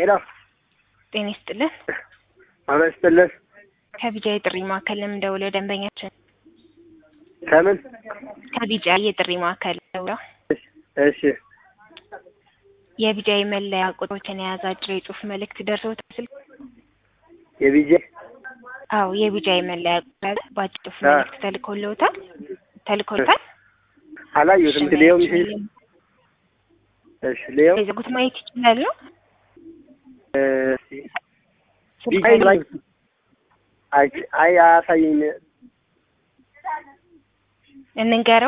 ሄሎ ጤና ይስጥልን። አመት ይስጥልን። ከቢጃ የጥሪ ማዕከል ለምን ደውለው ደንበኛችን ከምን ከቢጃ የጥሪ ማዕከል ደውለው እሺ የቢጃ የመለያ ቁጥሮችን የያዘ አጭር የጽሁፍ መልእክት ደርሶታል ስልክ የቢጄ አዎ የቢጃ የመለያ ቁጥር በአጭር ጽሁፍ አ። መልእክት ተልኮልዎታል ተልኮልታል አላየሁትም። ሌው ሚሴጅ እሺ ሌው የዘጉት ማየት ይችላሉ ቢጄ ላይ አይ አይ አያሳየኝ እንንገረው